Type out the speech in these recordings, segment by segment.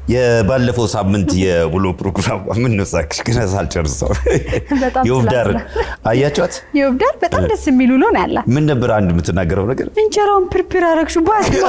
የባለፈው ሳምንት የውሎ ፕሮግራም ምን ነው ሳቅሽ? ግን ሳልጨርሰው በጣም የውብዳር ስላለ። አያቸዋት የውብዳር በጣም ደስ የሚል ውሎ ነው ያላት። ምን ነበር አንድ የምትናገረው ነገር እንጀራውን ፕርፕር አረግሹ ባስማ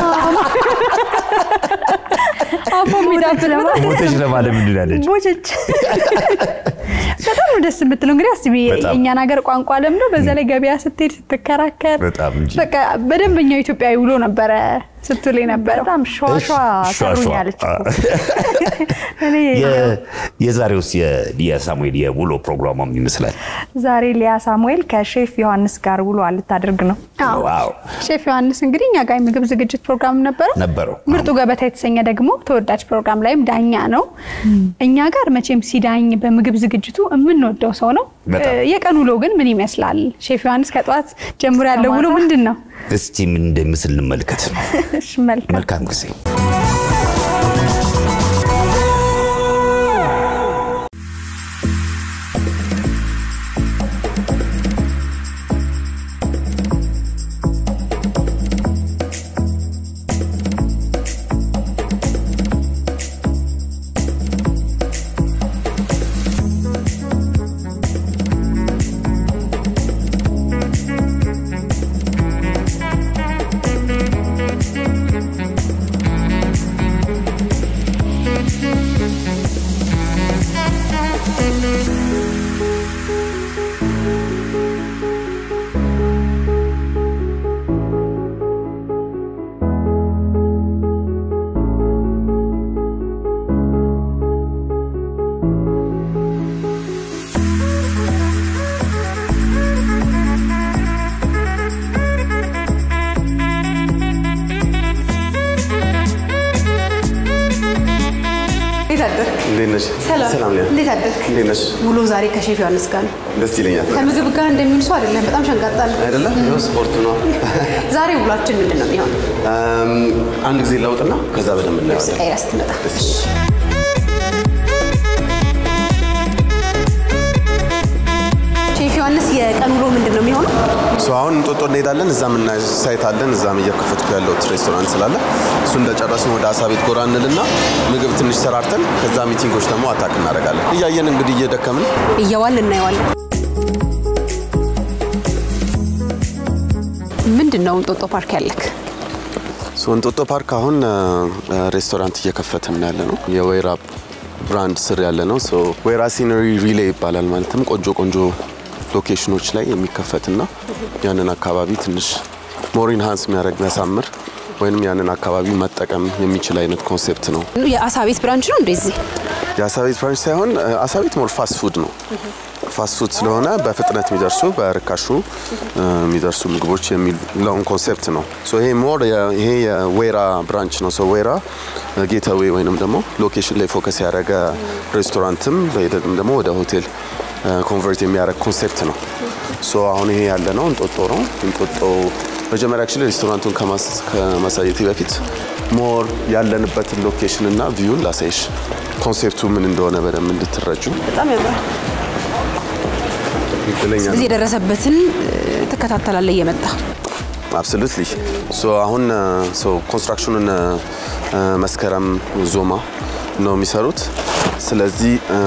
አፎ የሚዳብር ሞተች ለማለት ምንድን ያለች ቦቸች በጣም ነው ደስ የምትለው። እንግዲህ አስቢ በጣም። የእኛን ሀገር ቋንቋ ለምዶ በዛ ላይ ገበያ ስትሄድ ስትከራከር በጣም እንጂ። በቃ በደንበኛው ኢትዮጵያዊ ውሎ ነበረ ስትል የነበረው በጣም ሸዋሸዋ እሺ፣ ሸዋ ሰሩኝ ሸዋ። ያለች አ- እኔ የ- የዛሬውስ የሊያ ሳሙኤል የውሎ ፕሮግራሟም ይመስላል። ዛሬ ሊያ ሳሙኤል ከሼፍ ዮሐንስ ጋር ውሎ ልታደርግ ነው። አዎ። ዋው ሼፍ ዮሐንስ እንግዲህ እኛ ጋር የምግብ ዝግጅት ፕሮግራም ነበረ ነበረው። ምርጡ ገበታ የተሰኘ ደግሞ ተወዳጅ ፕሮግራም ላይም ዳኛ ነው። እኛ ጋር መቼም ሲዳኝ በምግብ ዝግጅቱ የምንወደው ሰው ነው። በጣም። እ፣ የቀን ውሎ ግን ምን ይመስላል? ሼፍ ዮሐንስ ከጠዋት ጀምሮ ያለው ውሎ ምንድን ነው? እስቲ ምን እንደምስል እንመልከት። እሺ፣ መልካም መልካም ጊዜ። እንዴት አደርክ? እንዴት ነሽ? ሰላም። ሰላም ሊያ። እንዴት አደርክ? እንዴት ነሽ? ውሎ ዛሬ ከሼፍ ዮሐንስ ጋር ነው። ደስ ይለኛል። ከምግብ ጋር እንደሚውል ሰው አይደለም። በጣም ሸንጋጣ ነው። አይደለም? ይኸው ስፖርት ነው። ዛሬ ውሏችን ምንድን ነው የሚሆነው? እም፣ አንድ ጊዜ ለውጥና ከዛ በደንብ እናየዋለን። ቀይራ ስትመጣ ደስ ይለኛል። ሼፍ ዮሐንስ የቀን ውሎ ምንድን ነው የሚሆነው? ሶ አሁን እንጦጦ እንሄዳለን። እዛም እና ሳይት አለን። እዛም እየከፈትኩ ያለሁት ሬስቶራንት ስላለ እሱ እንደጨረስን ወደ አሳ ቤት ጎራ እንልና ምግብ ትንሽ ሰራርተን ከዛ ሚቲንጎች ደግሞ አታክ እናደርጋለን። እያየን እንግዲህ እየደከምን እየዋል እናየዋለን። ምንድን ነው እንጦጦ ፓርክ ያለክ? ሶ እንጦጦ ፓርክ አሁን እ፣ እ፣ ሬስቶራንት እየከፈትን ያለ ነው። የወይራ ብራንድ ስር ያለ ነው። ሶ ወይራ ሲነሪ ሪሌ ይባላል። ማለትም ቆንጆ ቆንጆ ሎኬሽኖች ላይ የሚከፈትና ያንን አካባቢ ትንሽ ሞሪን ሃንስ የሚያደርግ የሚያሳምር ወይንም ያንን አካባቢ መጠቀም የሚችል አይነት ኮንሴፕት ነው። የአሳ ቤት ብራንች ነው እንደዚህ የአሳ ቤት ብራንች ሳይሆን እ፣ አሳ ቤት ሞር ፋስት ፉድ ነው። ፋስት ፉድ ስለሆነ በፍጥነት የሚደርሱ በርካሹ እ፣ የሚደርሱ ምግቦች የሚለውን ኮንሴፕት ነው። ሶ ይሄ ሞር የ- ይሄ የዌራ ብራንች ነው። ሶ ዌራ ጌታዌ ወይንም ደግሞ ሎኬሽን ላይ ፎከስ ያደረገ ሬስቶራንትም በሂደትም ደግሞ ወደ ሆቴል ኮንቨርት የሚያደርግ ኮንሴፕት ነው። ሶ አሁን ይሄ ያለ ነው እንጦጦ ነው። እንጦጦ መጀመሪያ አክቹዋሊ ሬስቶራንቱን ከማስ- ከማሳየቴ በፊት ሞር ያለንበትን ሎኬሽን እና ቪዩን ላሳይሽ ኮንሴፕቱ ምን እንደሆነ በደንብ እንድትረጁ በጣም ያምራል። እድለኛ እዚህ የደረሰበትን እ፣ ትከታተላለህ እየመጣ አብሶሉትሊ ሶ አሁን ሶ ኮንስትራክሽኑን እ፣ መስከረም ዞማ ነው የሚሰሩት። ስለዚህ እ፣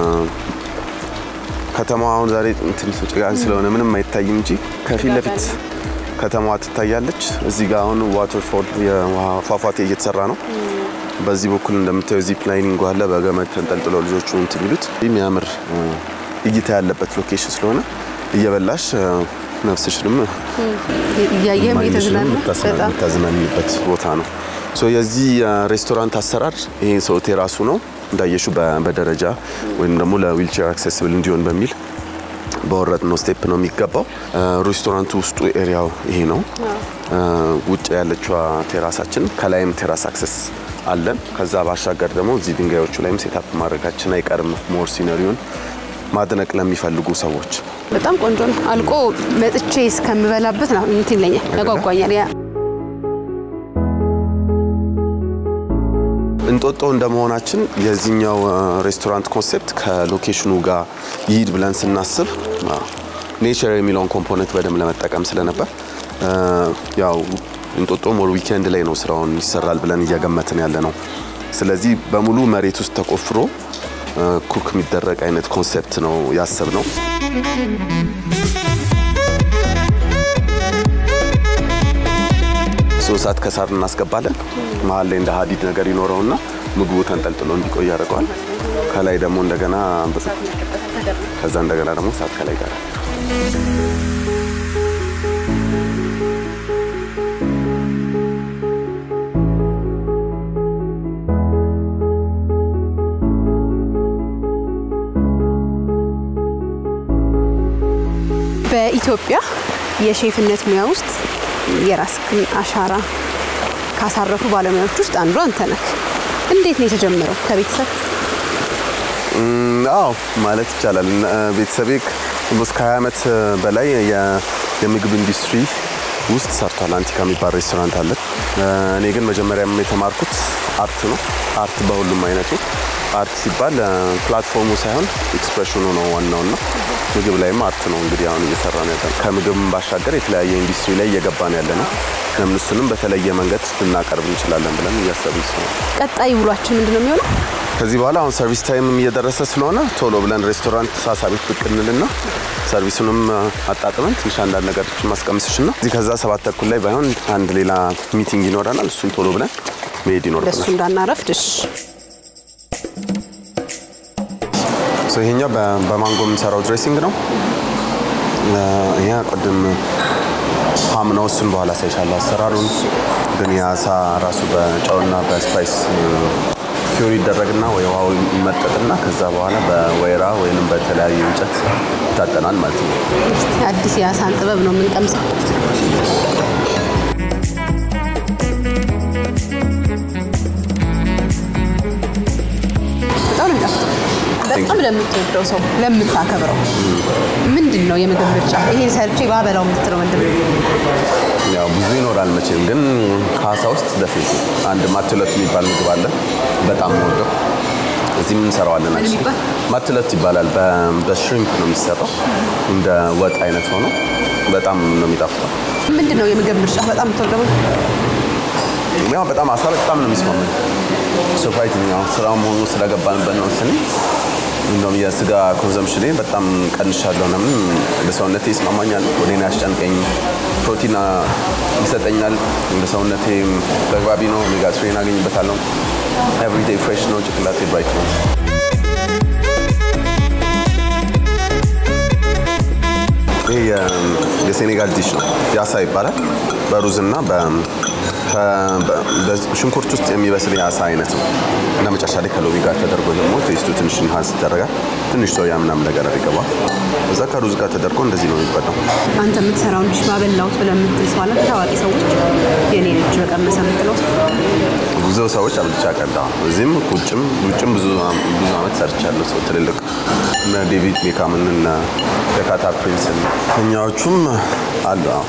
ከተማዋ አሁን ዛሬ እንትን ጭጋግ ስለሆነ ምንም አይታይም እንጂ ከፊት ለፊት ከተማዋ ትታያለች። እዚህ ጋር አሁን ዋተርፎል የውሃ ፏፏቴ እየተሰራ ነው። በዚህ በኩል እንደምታየው ዚፕ ላይኒንግ አለ። በገመድ ተንጠልጥለው ልጆቹ እንትን የሚሉት የሚያምር እ፣ እይታ ያለበት ሎኬሽን ስለሆነ እየበላሽ እ፣ ነፍስሽንም እያየህም ማግኘትሽንም እየተዝናና የምታዝና- በጣም የምታዝናኝበት ቦታ ነው። ሶ የዚህ ሬስቶራንት አሰራር ይሄ ሰው ቴራሱ ነው እንዳየሹ በደረጃ ወይም ደግሞ ለዊልቸር አክሴስብል እንዲሆን በሚል በወረድ ነው ስቴፕ ነው የሚገባው። እ፣ ሬስቶራንቱ ውስጡ ኤሪያው ይሄ ነው። እ፣ ውጭ ያለችዋ ቴራሳችን ከላይም ቴራስ አክሰስ አለን። ከዛ ባሻገር ደግሞ እዚህ ድንጋዮቹ ላይም ሴታፕ ማድረጋችን አይቀርም ሞር ሲነሪውን ማድነቅ ለሚፈልጉ ሰዎች በጣም ቆንጆ ነው። አልቆ መጥቼ እስከምበላበት ነው እንትን ይለኛል፣ ያጓጓኛል። ያ እንጦጦ እንደመሆናችን የዚህኛው እ፣ ሬስቶራንት ኮንሴፕት ከሎኬሽኑ ጋር ይሂድ ብለን ስናስብ ኔቸር የሚለውን ኮምፖነንት በደንብ ለመጠቀም ስለነበር እ፣ ያው እንጦጦ ሞር ዊኬንድ ላይ ነው ስራውን ይሰራል ብለን እየገመትን ያለ ነው። ስለዚህ በሙሉ መሬት ውስጥ ተቆፍሮ ኩክ የሚደረግ አይነት ኮንሴፕት ነው ያሰብ ነው። ሶስት ሰዓት ከሳር እናስገባለን። መሀል ላይ እንደ ሀዲድ ነገር ይኖረውና ምግቡ ተንጠልጥሎ እንዲቆይ ያደርገዋል። ከላይ ደግሞ እንደገና ከዛ እንደገና ደግሞ እሳት ከላይ ጋር በኢትዮጵያ የሼፍነት ሙያ ውስጥ የራስህን አሻራ ካሳረፉ ባለሙያዎች ውስጥ አንዱ አንተ ነህ። እንዴት ነው የተጀመረው? ከቤተሰብ አዎ ማለት ይቻላል። ቤተሰቤ እስከ 20 ዓመት በላይ የምግብ ኢንዱስትሪ ውስጥ ሰርቷል። አንቲካ የሚባል ሬስቶራንት አለ። እኔ ግን መጀመሪያም የተማርኩት አርት ነው። አርት በሁሉም አይነቱ አርት ሲባል ፕላትፎርሙ ሳይሆን ኤክስፕሬሽኑ ነው ዋናውና ምግብ ላይም አርት ነው እንግዲህ አሁን እየሰራ ነው ያለ። ከምግብም ባሻገር የተለያየ ኢንዱስትሪ ላይ እየገባን ያለ ነው። ለምን እሱንም በተለየ መንገድ ልናቀርብ እንችላለን ብለን እያሰብን ስለሆነ ቀጣይ ውሏችን ምንድን ነው የሚሆነው? ከዚህ በኋላ አሁን ሰርቪስ ታይምም እየደረሰ ስለሆነ ቶሎ ብለን ሬስቶራንት ሳሳ ቤት ብቅ እንልና ሰርቪሱንም አጣጥመን ትንሽ አንዳንድ ነገሮች ማስቀምስሽ ነው። እዚህ ከዛ ሰባት ተኩል ላይ ባይሆን አንድ ሌላ ሚቲንግ ይኖረናል። እሱን ቶሎ ብለን መሄድ ለሱ ይኖርብናል። እንዳናረፍድሽ ሶ ይሄኛው በ- በማንጎ የምንሰራው ድሬሲንግ ነው። ይሄ ቅድም ፓም ነው። እሱን በኋላ ሳይሻለሁ አሰራሩን። ግን የአሳ ራሱ በጨውና በስፓይስ ፊዮሪ ይደረግና ወይ ውሃው ይመጠጥና ከዛ በኋላ በወይራ ወይንም በተለያዩ እንጨት ይታጠናል ማለት ነው። አዲስ የአሳን ጥበብ ነው የምንቀምሰው። በጣም ነው የሚጣፍጠው። በጣም ለምትወደው ሰው ለምታከብረው ምንድን ነው የምግብ ምርጫ? ይሄን ሰርቼ ባበላው የምትለው ምንድን ነው? ያው ብዙ ይኖራል መቼም፣ ግን ከአሳ ውስጥ ደፊት አንድ ማትለት የሚባል ምግብ አለ። በጣም ወደው እዚህም እንሰራዋለን። ምን የሚባል? ማትለት ይባላል። በ- በሽሪምፕ ነው የሚሰራው። እንደ ወጥ አይነት ሆኖ በጣም ነው የሚጣፍጠው። ምንድን ነው የምግብ ምርጫ? በጣም የምትወደው ምግብ? ያው በጣም አሳ በጣም ነው የሚስማማኝ። ሰርፕራይዚንግ ያው ስራም ሆኖ ስለገባንበት ነው መሰለኝ። እንደውም የስጋ ኮንሰምሽኔ በጣም ቀንሻለሁ። ለምን ለሰውነቴ ይስማማኛል፣ ወዴን ያስጨንቀኝ፣ ፕሮቲን ይሰጠኛል፣ ለሰውነቴ ተግባቢ ነው። ኦሜጋ ትሪን አገኝበታለሁ። ኤቭሪዴይ ፍሬሽ ነው፣ ጭንቅላቴ ብራይት ነው። ይሄ የ- የሴኔጋል ዲሽ ነው። ያሳ ይባላል። በሩዝና በ- ከ- በ- በሽንኩርት ውስጥ የሚበስል የአሳ አይነት ነው እና መጨረሻ ላይ ከሎሚ ጋር ተደርጎ ደግሞ ቴስቱ ትንሽ ኢንሃንስ ይደረጋል። ትንሽ ሶያ ምናምን ነገር ይገባል። እዛ ከሩዝ ጋር ተደርጎ እንደዚህ ነው የሚበላው። አንተ የምትሰራውን ዲሽ ባበላሁት ብለህ የምትል ሰው አለ? ታዋቂ ሰዎች የኔ ልጅ በቀመሰ የምትለው ሰው? ብዙ ሰዎች አብልቻ ቀዳ እዚህም ውጭም ውጭም ብዙ ብዙ አመት ሰርቻለሁ። ሰው ትልልቅ እነ ዴቪድ ቤካምን እነ ደካታ ፕሪንስን እኛዎቹም አሉ። አዎ።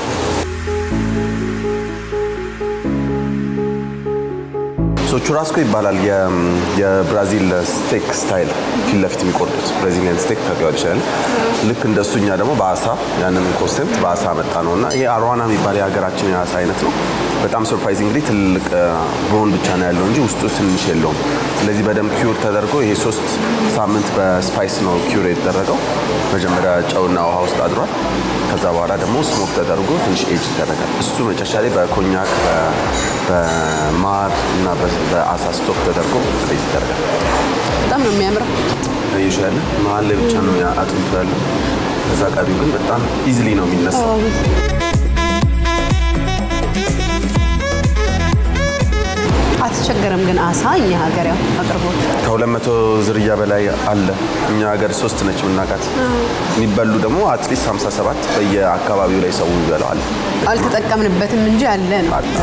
ሶ ቹራስኮ ይባላል። የ- የብራዚል ስቴክ ስታይል ፊት ለፊት የሚቆርጡት ብራዚሊያን ስቴክ ታውቂዋለሽ ይችላል። ልክ እንደሱ እኛ ደግሞ በአሳ ያንን ኮንሴፕት በአሳ መጣ ነው እና ይሄ አርዋና የሚባል የሀገራችን የአሳ አይነት ነው። በጣም ሰርፕራይዚንግሊ ትልቅ ቦን ብቻ ነው ያለው እንጂ ውስጡ ትንሽ የለውም። ስለዚህ በደንብ ኪውር ተደርጎ ይሄ ሶስት ሳምንት በስፓይስ ነው ኪውር የተደረገው። መጀመሪያ ጨውና ውሃ ውስጥ አድሯል። ከዛ በኋላ ደግሞ ስሞክ ተደርጎ ትንሽ ኤጅ ይደረጋል። እሱ መጨረሻ ላይ በኮኛክ በ- በማር እና በ- በአሳ ስቶክ ተደርጎ ኤጅ ይደረጋል። በጣም ነው የሚያምረው። ይሻለ መሀል ላይ ብቻ ነው ያ- አጥንቱ ያለው። ከዛ ቀሪው ግን በጣም ኢዝሊ ነው የሚነሳው። አትቸገርም ግን አሳ እኛ ሀገር ያው አቅርቦት ከሁለት መቶ ዝርያ በላይ አለ። እኛ ሀገር ሶስት ነች የምናውቃት። የሚበሉ ደግሞ አትሊስት 57 በየአካባቢው ላይ ሰው ይበላዋል። አልተጠቀምንበትም እንጂ አለ ነው። አለ።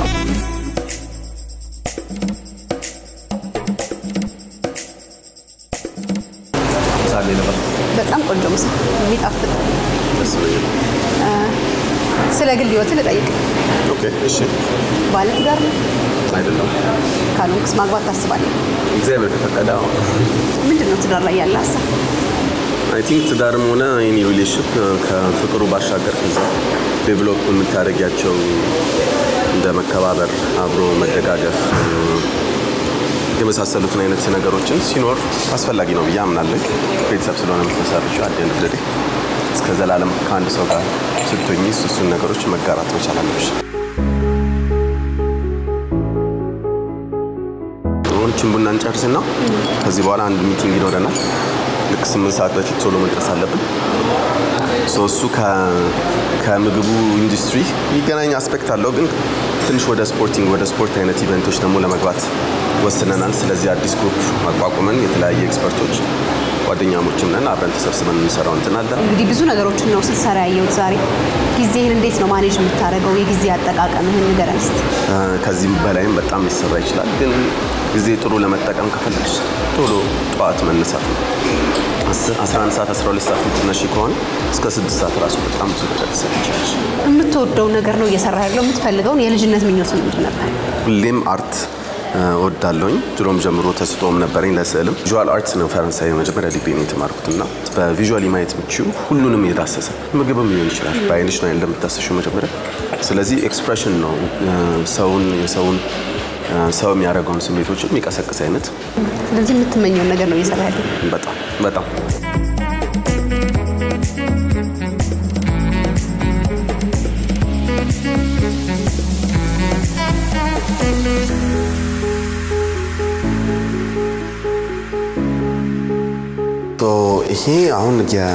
ሳሌ ነበር በጣም ቆንጆ ምሳ የሚጣፍጥ። ደስ ብሎኛል። ስለ ግል ህይወት ልጠይቅ። ኦኬ እሺ። ባለ ትዳር ነው? አይደለም ካልሆንክስ ማግባት ታስባለህ? እግዚአብሔር ከፈቀደ አዎ። ምንድን ነው ትዳር ላይ ያለ ሀሳብ? አይ ቲንክ ትዳርም ሆነ ኤኒ ሪሌሽን ከፍቅሩ ባሻገር ከዛ ዴቨሎፕ የምታደርጊያቸው እንደ መከባበር፣ አብሮ መደጋገፍ፣ የመሳሰሉትን አይነት ነገሮችን ሲኖር አስፈላጊ ነው ብዬ አምናለሁ። ቤተሰብ ስለሆነ የምትመሰርችው አደን ድሬ እስከ ዘላለም ከአንድ ሰው ጋር ስትሆኚ እሱን ነገሮች መጋራት መቻል አለብሽ። ሆኖችን ቡና እንጨርስና ከዚህ በኋላ አንድ ሚቲንግ ይኖረናል። ልክ ስምንት ሰዓት በፊት ቶሎ መድረስ አለብን። ሶ እሱ ከምግቡ ኢንዱስትሪ የሚገናኝ አስፔክት አለው፣ ግን ትንሽ ወደ ስፖርቲንግ ወደ ስፖርት አይነት ኢቨንቶች ደግሞ ለመግባት ወስነናል። ስለዚህ አዲስ ግሩፕ አቋቁመን የተለያየ ኤክስፐርቶች ጓደኛሞችም ነን አብረን ተሰብስበን የምንሰራው እንትን አለ። እንግዲህ ብዙ ነገሮችን ነው ስትሰራ ያየሁት ዛሬ። ጊዜህን እንዴት ነው ማኔጅ የምታደርገው? የጊዜ አጠቃቀምህን ንገረን እስኪ። ከዚህም በላይም በጣም ሊሰራ ይችላል። ግን ጊዜ ጥሩ ለመጠቀም ከፈለግሽ ቶሎ ጠዋት መነሳት ነው። 11 ሰዓት 12 ሰዓት የምትነሺ ከሆነ እስከ 6 ሰዓት ራሱ በጣም ብዙ ነገር ትሰሪ ይችላል። የምትወደው ነገር ነው እየሰራ ያለው? የምትፈልገውን የልጅነት ምኞት ምንድን ነበር? ሁሌም አርት እወዳለሁኝ። ድሮም ጀምሮ ተስጦም ነበረኝ ለስዕልም። ቪዥዋል አርትስ ነው ፈረንሳይ መጀመሪያ ዲግሪ ነው የተማርኩት እና በቪዥዋሊ ማየት የምችው ሁሉንም የዳሰሰ ምግብም ሊሆን ይችላል። በአይንሽ ነው እንደምታሰሽው መጀመሪያ። ስለዚህ ኤክስፕሬሽን ነው ሰውን የሰውን ሰው የሚያደርገውን ስሜቶች የሚቀሰቅስ አይነት ስለዚህ የምትመኘውን ነገር ነው እየሰራ ያለው። በጣም በጣም ይሄ አሁን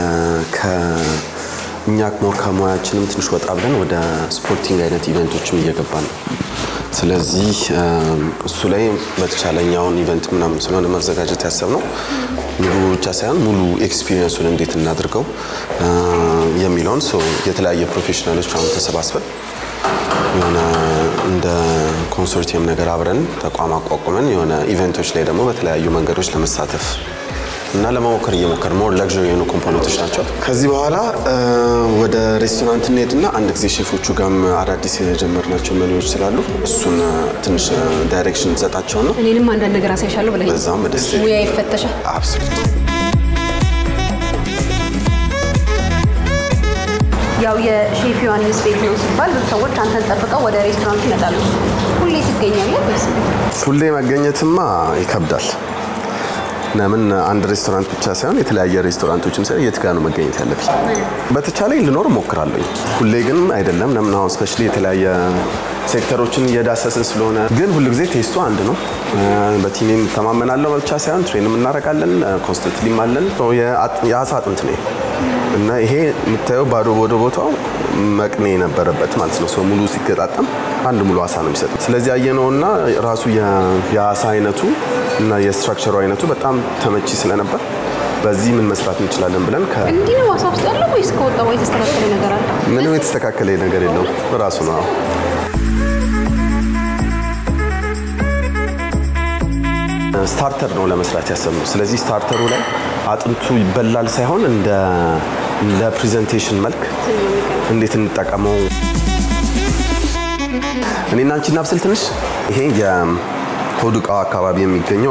እኛ ሞር ከሙያችንም ትንሽ ወጣ ብለን ወደ ስፖርቲንግ አይነት ኢቨንቶችም እየገባን ነው። ስለዚህ እሱ ላይ በተቻለኝ አሁን ኢቨንት ምናምን ስለሆነ መዘጋጀት ያሰብነው ምግቡ ብቻ ሳይሆን ሙሉ ኤክስፒሪየንሱን እንዴት እናድርገው የሚለውን የተለያየ ፕሮፌሽናሎች አሁን ተሰባስበን የሆነ እንደ ኮንሶርቲየም ነገር አብረን ተቋም አቋቁመን የሆነ ኢቨንቶች ላይ ደግሞ በተለያዩ መንገዶች ለመሳተፍ እና ለመሞከር እየሞከር ሞር ለግሪ የሆኑ ኮምፖነንቶች ናቸው። ከዚህ በኋላ ወደ ሬስቶራንት እንሄድና አንድ ጊዜ ሼፎቹ ጋርም አዳዲስ የጀመርናቸው መሪዎች ስላሉ እሱን ትንሽ ዳይሬክሽን እንሰጣቸው ነው። እኔንም አንዳንድ ነገር አሳይሻለሁ ብለኝ በዛም ደስ ሙያ ይፈተሻል። አብሶሉት ያው የሼፍ ዮሐንስ ቤት ነው ሲባል ብዙ ሰዎች አንተን ጠብቀው ወደ ሬስቶራንት ይመጣሉ። ሁሌ ትገኛለህ ወይስ እንዴት? ሁሌ መገኘትማ ይከብዳል። ለምን አንድ ሬስቶራንት ብቻ ሳይሆን የተለያየ ሬስቶራንቶችም ሳይሆን የት ጋር ነው መገኘት ያለብኝ? በተቻለኝ ልኖር እሞክራለሁ። ሁሌ ግን አይደለም። ለምን አሁን ስፔሻሊ የተለያየ ሴክተሮችን እየዳሰስን ስለሆነ፣ ግን ሁልጊዜ ቴስቱ አንድ ነው። በቲሜም ተማመናለሁ ብቻ ሳይሆን ትሬንም እናደርጋለን፣ ኮንስተንትሊም አለን። የአሳ አጥንት ነው እና ይሄ የምታየው ባዶ ወደ ቦታው መቅኔ የነበረበት ማለት ነው። ሰው ሙሉ ሲገጣጠም አንድ ሙሉ አሳ ነው የሚሰጥ። ስለዚህ ያየነውና ራሱ የአሳ አይነቱ እና የስትራክቸሩ አይነቱ በጣም ተመቺ ስለነበር በዚህ ምን መስራት እንችላለን ብለን እንዲህ ነው አሳ ውስጥ ያለው ወይስ ከወጣ ወይ የተስተካከለ ነገር አለ? ምንም የተስተካከለ ነገር የለውም ራሱ ነው። ስታርተር ነው ለመስራት ያሰብነው። ስለዚህ ስታርተሩ ላይ አጥንቱ ይበላል ሳይሆን እንደ ለፕሬዘንቴሽን መልክ እንዴት እንጠቀመው እኔና አንቺ እናብስል ትንሽ። ይሄ የሆድ ዕቃው አካባቢ የሚገኘው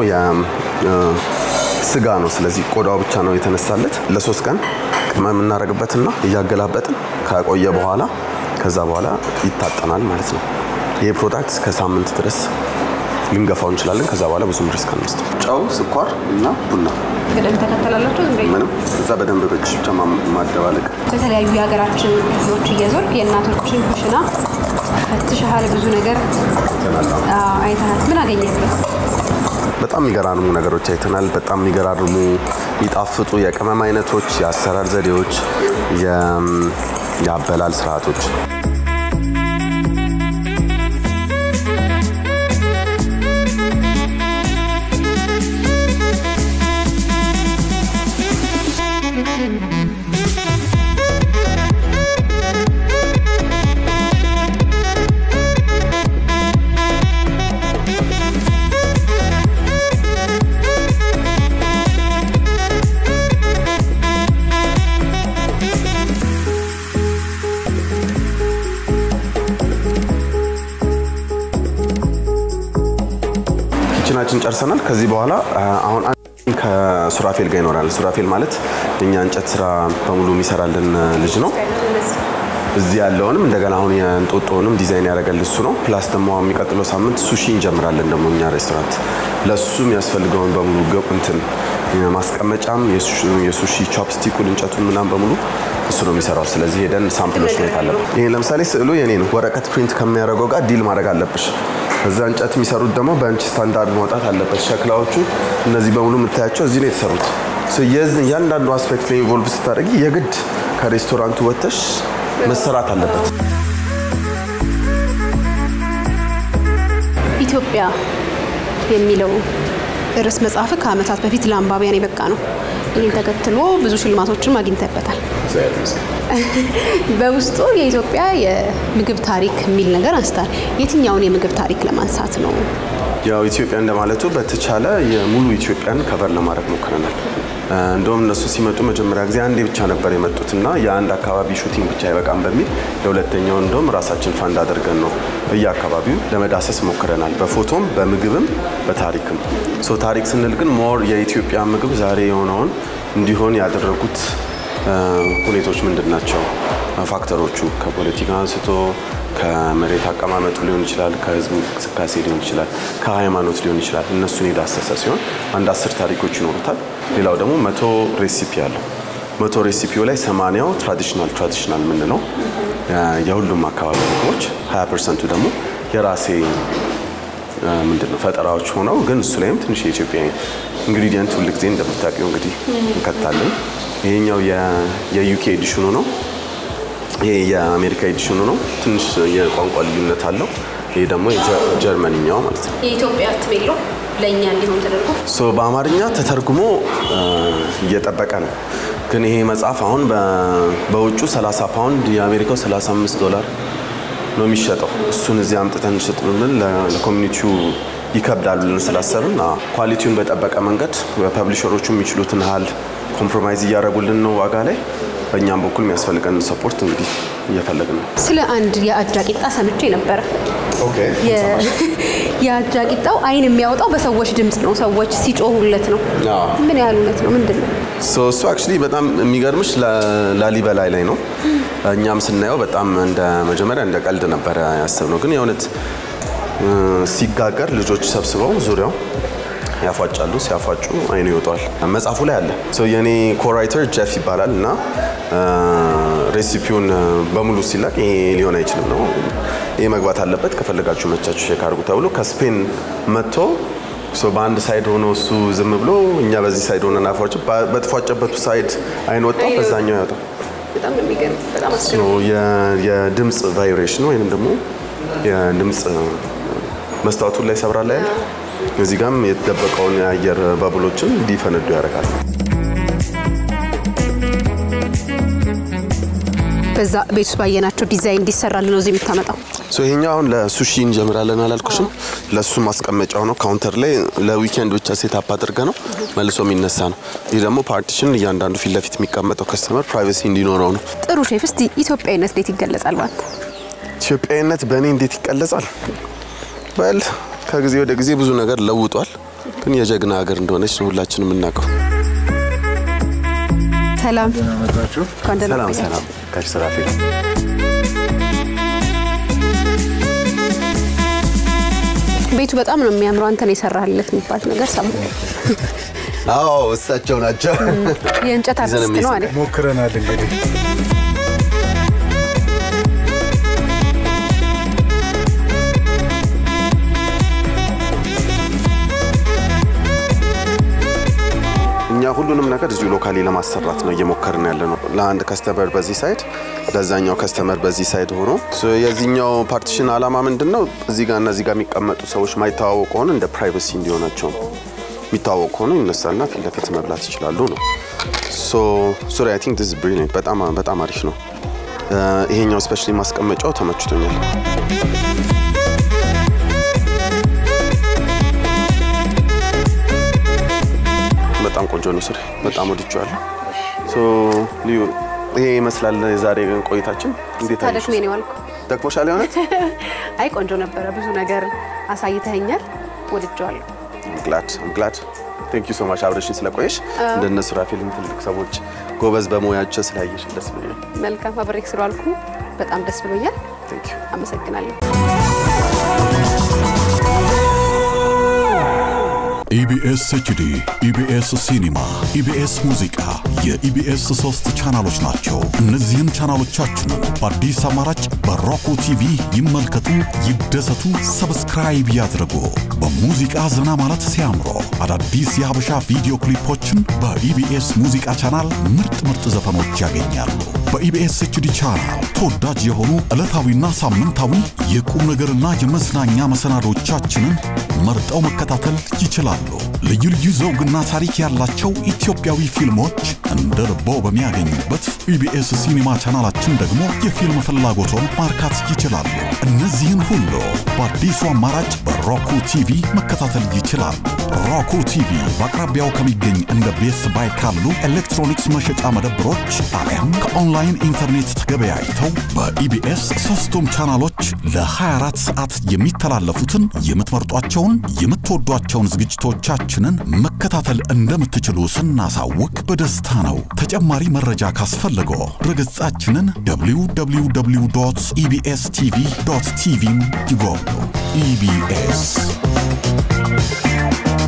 ስጋ ነው። ስለዚህ ቆዳው ብቻ ነው የተነሳለት። ለሶስት ቀን ቅመም እናደርግበትና እያገላበጥን ከቆየ በኋላ ከዛ በኋላ ይታጠናል ማለት ነው። ይሄ ፕሮዳክት እስከ ሳምንት ድረስ ልንገፋው እንችላለን። ከዛ በኋላ ብዙም ሪስክ አንወስድም። ጨው፣ ስኳር እና ቡና ቅደም ተከተላላችሁ ዝም ብዬ ምንም እዛ በደንብ በእጅሽ ብቻ ማደባለቅ በተለያዩ የሀገራችን ክፍሎች እየዞርክ የእናቶችን ኩሽና ፈትሸሃል፣ ብዙ ነገር አዎ፣ አይተሃል። ምን አገኘህበት? በጣም የሚገራርሙ ነገሮች አይተናል። በጣም የሚገራርሙ የሚጣፍጡ የቅመም አይነቶች፣ የአሰራር ዘዴዎች፣ የአበላል ስርዓቶች ኪችናችን ጨርሰናል። ከዚህ በኋላ አሁን ከሱራፌል ጋር ይኖራል። ሱራፌል ማለት የኛ እንጨት ስራ በሙሉ የሚሰራልን ልጅ ነው። እዚህ ያለውንም እንደገና አሁን የእንጦጦንም ዲዛይን ያደረገል እሱ ነው። ፕላስ ደግሞ አሁን የሚቀጥለው ሳምንት ሱሺ እንጀምራለን ደግሞ እኛ ሬስቶራንት ለሱ የሚያስፈልገውን በሙሉ ገብ እንትን ማስቀመጫም የሱ- የሱሺ ቾፕስቲኩን እንጨቱን ምናምን በሙሉ እሱ ነው የሚሰራው። ስለዚህ ሄደን ሳምፕሎች ማየት አለብን። ይሄ ለምሳሌ ስዕሉ የኔ ነው። ወረቀት ፕሪንት ከሚያደርገው ጋር ዲል ማድረግ አለብሽ። እዛ እንጨት የሚሰሩት ደግሞ በእንች ስታንዳርድ መውጣት አለበት። ሸክላዎቹ እነዚህ በሙሉ የምታያቸው እዚህ ነው የተሰሩት። ሶ የዚህ እያንዳንዱ አስፔክት ላይ ኢንቮልቭ ስታደርጊ የግድ ከሬስቶራንቱ ወጥተሽ መሰራት አለበት። ኢትዮጵያ የሚለው ርዕስ መጽሐፍ ከዓመታት በፊት ለአንባቢያን የበቃ ነው። ይህን ተከትሎ ብዙ ሽልማቶችንም አግኝተበታል። በውስጡ የኢትዮጵያ የምግብ ታሪክ የሚል ነገር አንስታል። የትኛውን የምግብ ታሪክ ለማንሳት ነው? ያው ኢትዮጵያ እንደማለቱ በተቻለ የሙሉ ኢትዮጵያን ከቨር ለማድረግ ሞክረናል። እ፣ እንደውም እነሱ ሲመጡ መጀመሪያ ጊዜ አንዴ ብቻ ነበር የመጡት እና የአንድ አካባቢ ሹቲንግ ብቻ አይበቃም በሚል ለሁለተኛው እንደውም ራሳችን ፈንድ አድርገን ነው በየአካባቢው ለመዳሰስ ሞክረናል። በፎቶም በምግብም በታሪክም። ሶ ታሪክ ስንል ግን ሞር የኢትዮጵያ ምግብ ዛሬ የሆነውን እንዲሆን ያደረጉት እ፣ ሁኔታዎች ምንድን ናቸው? ፋክተሮቹ ከፖለቲካ አንስቶ ከመሬት አቀማመጡ ሊሆን ይችላል፣ ከህዝብ እንቅስቃሴ ሊሆን ይችላል፣ ከሃይማኖት ሊሆን ይችላል። እነሱን የዳሰሰ ሲሆን አንድ አስር ታሪኮች ይኖሩታል። ሌላው ደግሞ መቶ ሬሲፒ አለው። መቶ ሬሲፒው ላይ ሰማንያው ትራዲሽናል ትራዲሽናል የምንለው የ- የሁሉም አካባቢ ምግቦች፣ 20 ፐርሰንቱ ደግሞ የራሴ ምንድን ነው ፈጠራዎች ሆነው ግን እሱ ላይም ትንሽ የኢትዮጵያ ኢንግሪዲየንት ሁል ጊዜ እንደምታውቂው እንግዲህ እንከታለን። ይሄኛው የዩኬ ኤዲሽኑ ነው። ይሄ የአሜሪካ ኤዲሽኑ ነው። ትንሽ የቋንቋ ልዩነት አለው። ይሄ ደግሞ የጀርመንኛው ማለት ነው። የኢትዮጵያ ትቤሎ ለእኛ እንዲሆን ተደርጎ ሶ በአማርኛ ተተርጉሞ እ፣ እየጠበቀ ነው። ግን ይሄ መጽሐፍ አሁን በ- በውጩ 30 ፓውንድ የአሜሪካው 35 ዶላር ነው የሚሸጠው። እሱን እዚህ አምጥተን እንሸጥ ብንል ለ- ለኮሚኒቲው ይከብዳል ብለን ስላሰብን አዎ፣ ኳሊቲውን በጠበቀ መንገድ ፐብሊሸሮቹ የሚችሉትን ያህል ኮምፕሮማይዝ እያደረጉልን ነው ዋጋ ላይ። በእኛም በኩል የሚያስፈልገን ሰፖርት እንግዲህ እየፈለግን ነው። ስለ አንድ የአጃ ቂጣ ሰምቼ ነበረ። የ- የአጃ ቂጣው አይን የሚያወጣው በሰዎች ድምፅ ነው። ሰዎች ሲጮሁለት ነው። አዎ። ምን ያህል እውነት ነው? ምንድን ነው? ሶ እሱ አክቹሊ በጣም የሚገርምሽ ላ- ላሊበላ ላይ ነው። እኛም ስናየው በጣም እንደ መጀመሪያ እንደ ቀልድ ነበረ ያሰብነው፣ ግን የእውነት እ፣ ሲጋገር ልጆች ሰብስበው ዙሪያው ያፏጫሉ። ሲያፏጩ አይኑ ይወጣዋል። መጽሐፉ ላይ አለ። ሶ የኔ ኮራይተር ጀፍ ይባላል እና እ፣ ሬሲፒውን እ፣ በሙሉ ሲላክ ይሄ ሊሆን አይችልም ነው ይሄ መግባት አለበት፣ ከፈለጋችሁ መቻችሁ ሼክ አድርጉ ተብሎ ከስፔን መጥቶ ሶ በአንድ ሳይድ ሆኖ እሱ ዝም ብሎ እኛ በዚህ ሳይድ ሆነን አፏጭ በተፏጨበቱ ሳይድ አይን ወጣው፣ በዛኛው ያወጣው። በጣም ነው የሚገርም። በጣም ሶ የ- የድምፅ ቫይብሬሽን ወይም ደግሞ የድምፅ መስታወቱን ላይ ሰብራ ላይ ያለ እዚህ ጋም የተደበቀውን የአየር ባቡሎችን እንዲፈነዱ ያደርጋል። በዛ ቤት ውስጥ ባየናቸው ዲዛይን እንዲሰራልን ነው እዚህ የምታመጣው። ሶ ይሄኛው አሁን ለሱሺ እንጀምራለን አላልኩሽም? ለሱ ማስቀመጫው ነው። ካውንተር ላይ ለዊኬንድ ብቻ ሴት አፕ አድርገ ነው መልሶ የሚነሳ ነው። ይህ ደግሞ ፓርቲሽን እያንዳንዱ ፊት ለፊት የሚቀመጠው ከስተመር ፕራይቬሲ እንዲኖረው ነው። ጥሩ ሼፍ፣ እስቲ ኢትዮጵያዊነት እንዴት ይገለጻል ባንተ? ኢትዮጵያዊነት በእኔ እንዴት ይቀለጻል? በል ከጊዜ ወደ ጊዜ ብዙ ነገር ለውጧል። ግን የጀግና ሀገር እንደሆነች ነው ሁላችንም የምናውቀው። ሰላም መጣችሁ እንኳን ደህና ሰላም ቆያችሁ። ሰላም ካሽ ሰራፊ ቤቱ በጣም ነው የሚያምረው። አንተ ነው የሰራህለት የሚባል ነገር ሰማሁ። አዎ እሳቸው ናቸው። የእንጨት ይዘን አርቲስት ነው አለ። ሞክረናል እንግዲህ እኛ ሁሉንም ነገር እዚሁ ሎካሊ ለማሰራት ነው እየሞከርን ያለ ነው። ለአንድ ከስተመር በዚህ ሳይድ፣ ለዛኛው ከስተመር በዚህ ሳይድ ሆኖ ሶ የዚህኛው ፓርቲሽን ዓላማ ምንድን ነው? እዚህ ጋር እና እዚህ ጋር የሚቀመጡ ሰዎች ማይተዋወቁ ከሆነ እንደ ፕራይቬሲ እንዲሆናቸው ነው። የሚተዋወቁ ከሆነ ይነሳና ፊት ለፊት መብላት ይችላሉ ነው። ሶ ሶሪ አይ ቲንክ ዲስ ብሪሊየንት በጣም በጣም አሪፍ ነው። እ፣ ይሄኛው ስፔሻሊ ማስቀመጫው ተመችቶኛል። በጣም ቆንጆ ነው። ስሪ በጣም ወድጄዋለሁ። ሶ ልዩ ይሄ ይመስላል የዛሬ ቆይታችን። እንዴት አለሽ? ታደክሜ ነው ያልኩ። ደክሞሻል? የሆነት አይ ቆንጆ ነበረ። ብዙ ነገር አሳይተኸኛል። ወድጀዋለሁ። ግላድ ግላድ ቴንክ ዩ ሶ ማች አብረሽኝ ስለቆየሽ እንደነሱ ራፌልን ትልቅ ሰዎች ጎበዝ በሙያቸው ስላየሽ ደስ ብሎኛል። መልካም አብሬክ ስለዋልኩ በጣም ደስ ብሎኛል። Thank you። አመሰግናለሁ። ኢቢኤስ ኤችዲ፣ ኢቢኤስ ሲኒማ፣ ኢቢኤስ ሙዚቃ የኢቢኤስ ሶስት ቻናሎች ናቸው። እነዚህን ቻናሎቻችንን በአዲስ አማራጭ በሮኮ ቲቪ ይመልከቱ፣ ይደሰቱ፣ ሰብስክራይብ ያድርጉ። በሙዚቃ ዘና ማለት ሲያምሮ አዳዲስ የሀበሻ ቪዲዮ ክሊፖችን በኢቢኤስ ሙዚቃ ቻናል ምርጥ ምርጥ ዘፈኖች ያገኛሉ። በኢቢኤስ ኤችዲ ቻናል ተወዳጅ የሆኑ ዕለታዊና ሳምንታዊ የቁም ነገርና የመዝናኛ መሰናዶቻችንን መርጠው መከታተል ይችላሉ። ልዩ ልዩ ዘውግና ታሪክ ያላቸው ኢትዮጵያዊ ፊልሞች እንደ ልቦ በሚያገኙበት ኢቢኤስ ሲኒማ ቻናላችን ደግሞ የፊልም ፍላጎቶን ማርካት ይችላሉ። እነዚህን ሁሉ በአዲሱ አማራጭ በሮኩ ቲቪ መከታተል ይችላሉ። ሮኩ ቲቪ በአቅራቢያው ከሚገኝ እንደ ቤስት ባይ ካሉ ኤሌክትሮኒክስ መሸጫ መደብሮች አሊያም ከኦንላይን ኢንተርኔት ተገበያይተው በኢቢኤስ ሶስቱም ቻናሎች ለ24 ሰዓት የሚተላለፉትን የምትመርጧቸውን የምትወዷቸውን ዝግጅቶቻችንን መከታተል እንደምትችሉ ስናሳውቅ በደስታ ነው። ተጨማሪ መረጃ ካስፈለገው ድረገጻችንን www ኢቢኤስ ቲቪ ቲቪን ይጎብኙ። ኢቢኤስ